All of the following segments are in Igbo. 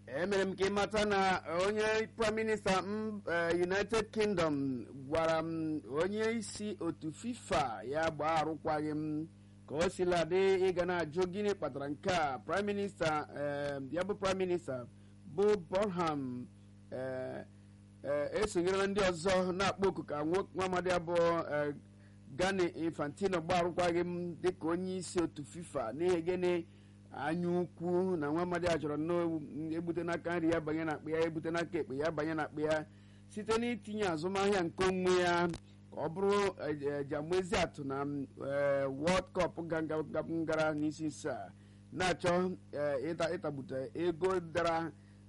emere m ka ịmata na onye prime minista m united kingdom gwara m onye isi otu fifa ya gbaa arụkwaghị m ka o sila dị ịga na-ajụ gịnị kpatara nke a prime minista ya bụ prime minista bụ bonham esonyerela ndị ọzọ na-akpọ oku ka nwa amadi abụọ gani infantino gbaa arụkwaghị m dịka onye isi otu fifa n'ihi gịnị anya ukwu na nwa amadi a chọrọ na-egbute n'aka nri ya banye n'akpa ya egbute n'aka ekpe ya banye n'akpa ya site n'itinye azụmahịa nke onwe ya ka ọ bụrụ jamezi atụ na world cup gara n'isi isi a na-achọ ịtagbute ego dara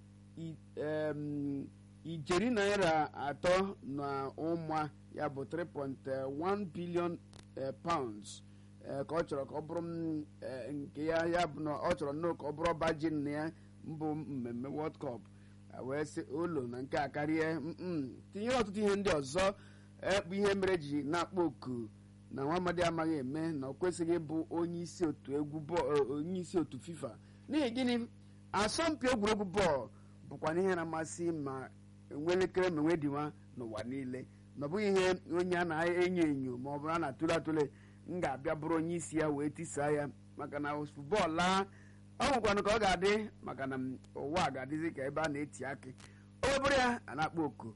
ijeri naira atọ na ụma ya bụ 3.1 billion pounds ka ọ chọrọ ka ọ bụrụ nke ya ya bụ na ọ chọrọ nnọọ ka ọ bụrụ ọba ji na ya mbụ mmemme world cup wee sị ụlọ na nke a karịa tinyere ọtụtụ ihe ndị ọzọ bụ ihe mere ji na-akpọ oku na nwa amadi amaghị eme na ọ kwesịghị ịbụ onye isi otu egwu onye isi otu fifa n'ihi gịnị asọmpi egwuregwu bọọlụ bụkwa ihe na-amasị ma enwe elekere ma enwe diwa n'ụwa niile na ọ bụghị ihe onye a na-enyo enyo ma ọ bụrụ a na-atụle atụle m ga-abịa bụrụ onye isi ya wee tisaa ya maka na bọọlụ a ọ nwekwanụ ka ọ ga-adị maka na ụwa ga-adịzi ka ebe a na-eti akị o bụrụ ya a na-akpọ oku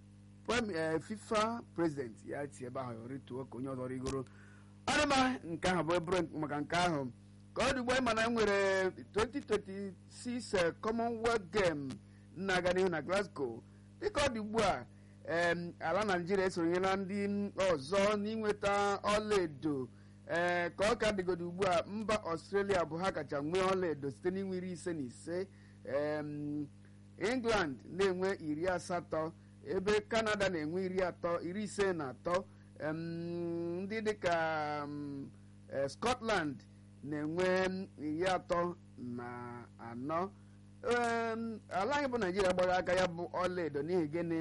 fifa prezident ya ti ebe ahụ rituo ka onye ọzọ rigoro ọdịma nke ahụ bụ eburu maka nke ahụ ka ọ dị ugbo ịma na nwere 2026 commonwealth game na-aga n'ihu na glasgow dịka ọ dị ugbu a ala naijiria esonyela ndị ọzọ n'inweta ọlaedo ee ka ọ ka dịgodo ugbu a mba ọstrelia bụ ha kacha nwee ọlaedo site n'inwe iri ise na ise england na-enwe iri asatọ ebe kanada na-enwe iri atọ iri ise na atọ ndị dịka scotland na-enwe iri atọ na anọ ala anyị bụ naijiria gbara aka ya bụ ọlaedo n'ihi gịnị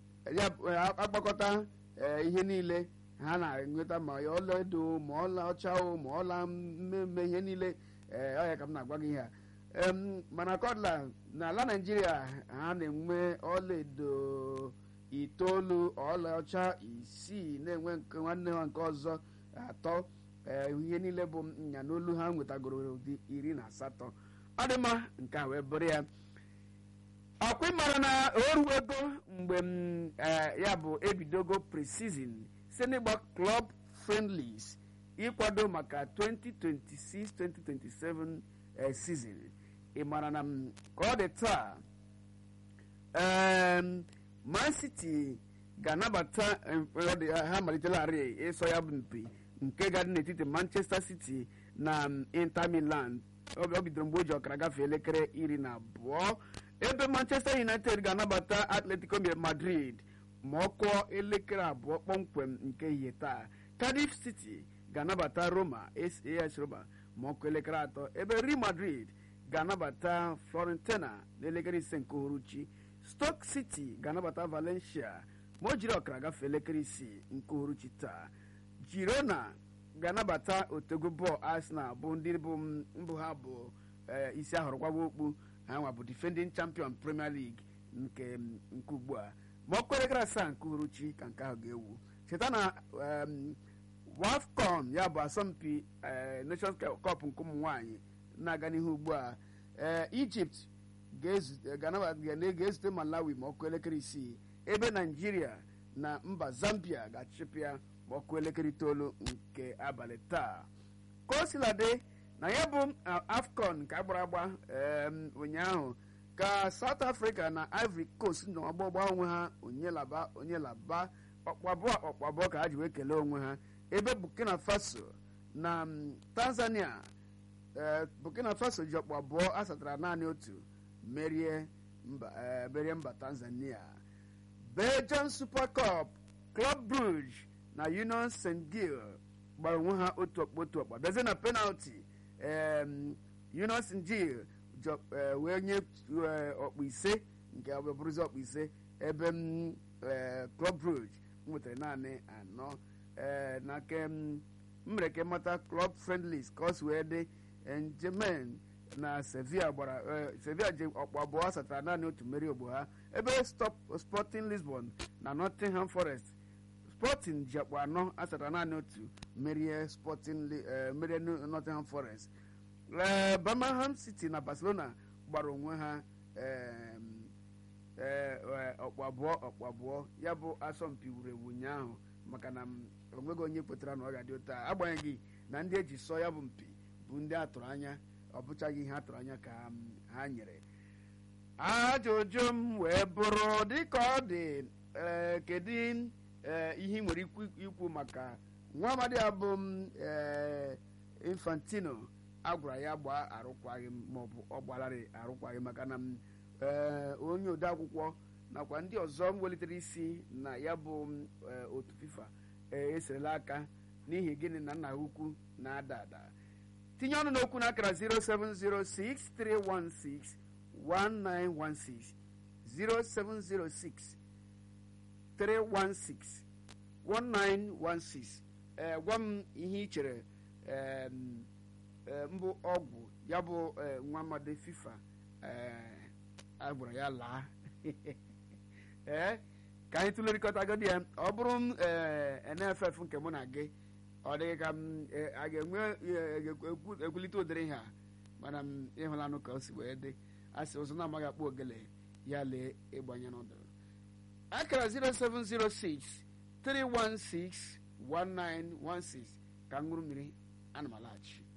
agbakọta ihe niile ha na-enweta ma ọlaedo ma ọla ọcha o ma ọla mmemme ihe niile ọya ka m na-agwa gị ihe a mana kọdla n'ala naijiria ha na-enwe ọlaedo itoolu ọlaọcha isii na-enwe nke nwanne ha nke ọzọ atọ ihe niile bụ nya n'olu ha nwetagoro ụdị iri na asatọ ọ dị mma nke a wee bụrụ ya ọkwa ịmara na oruwego mgbe m ya bụ ebidogo pre-season site n'ịgba club friendlies ịkwado maka 2026-2027 season ị mara na ka ọ dị taa man city ga-anabata ha malitelarị ịsọ ya bụ mpi nke ga-adị n'etiti manchester city na inter milan ọ bidoro mgbe o ji ọkara gafee elekere iri na abụọ ebe manchester united ga-anabata atletico madrid ma ọ kụọ elekere abụọ kpọmkwem nke ihe taa cardiff city ga-anabata roma as roma ma ọ kụọ elekere atọ ebe real madrid ga-anabata florentina n'elekere ise nke uhuruchi stoke city ga-anabata valencia ma o jiri ọkara gafee elekere isii nke uhuruchi taa girona ga-anabata otego bọọlụ arsenal bụ ndị bụ mbụ ha bụ isi ahụrụ gwawa okpu ha nwa bụ defending champion premier league nke nke ugbu a ma ọ kwerekara asaa nke uhuruchi ka nke ahụ ga-ewu cheta na wafcon ya bụ asọmpi nations cup nke ụmụ nwanyị na-aga n'ihu ugbu a egypt ga-ezute malawi ma ọkụ elekere isii ebe naijiria na mba zambia ga-achịpịa ma ọkụ elekere itoolu nke abalị taa ka o siladị na ya bụ afcon nke agbara agba ụnyaahụ ka south africa na ivory coast nọ ọgbọgba onwe ha onyelaba onyelaba ọkpabụọ ọkpabụọ ka ha ji wee kelee onwe ha ebe burkina faso na tanzania burkina faso ji ọkpụ abụọ asatara naanị otu merie mba tanzania belgium super cup club brugge na union st gil gbara onwe ha otu ọkpa otu ọkpa bịazie na penalti union st gil wee nye ọkpụ ise nke bụrụzi ọkpụ ise ebe club brugge nwetara naanị anọ na ke mere ka mata club friendlies ka ọ si wee dị njemen na sevilla gbara sevilla ji ọkpụ abụọ asatara naanị otu mmeri ogbo ha ebe sporting lisbon na nottingham forest sporting ji akpụ anọ asatara naanị otu merie sporting merie nottingham forest birmingham city na barcelona gbara onwe ha ọkpụ abụọ ọkpụ abụọ ya bụ asọmpi wuru ewu ụnyaahụ maka na onweghị onye kwetara na ọ ga-adị otu a agbanyeghị na ndị eji sọ ya bụ mpi bụ ndị atụrụ anya ọ bụchaghị ihe atụrụ anya ka ha nyere ajụjụ m wee bụrụ dịka ọ dị kedu ihe ị nwere ikwu maka nwa amadi abụ infantino agwara ya gbaa arụkwaghị maọbụ ọ gbalarị arụkwaghị maka na onye odeakwụkwọ nakwa ndị ọzọ m welitere isi na ya bụ otu fifa eserela aka n'ihi gịnị na nna ha ukwu na-ada ada tinye ọnụ n'okwu na akara 0706316 1916 0706 316 1916 ee gwa m ihe ị chere mbụ ọgwụ ya bụ nwa amadi fifa a gwara ya laa ee ka anyị tụlerịkọta agadi ya ọ bụrụ m nff nke mụ na gị ọ dịghị ka m a ga-enwe ekwulite ụdịrị ihe a mana m ịhụlanụ ka o si wee dị a sị ụzọ na-amaghị akpọ ogele ya lee ịgbanye n'ọdụ akara 0706 316 1916 ka m ṅụrụ mmiri ana m alaghachi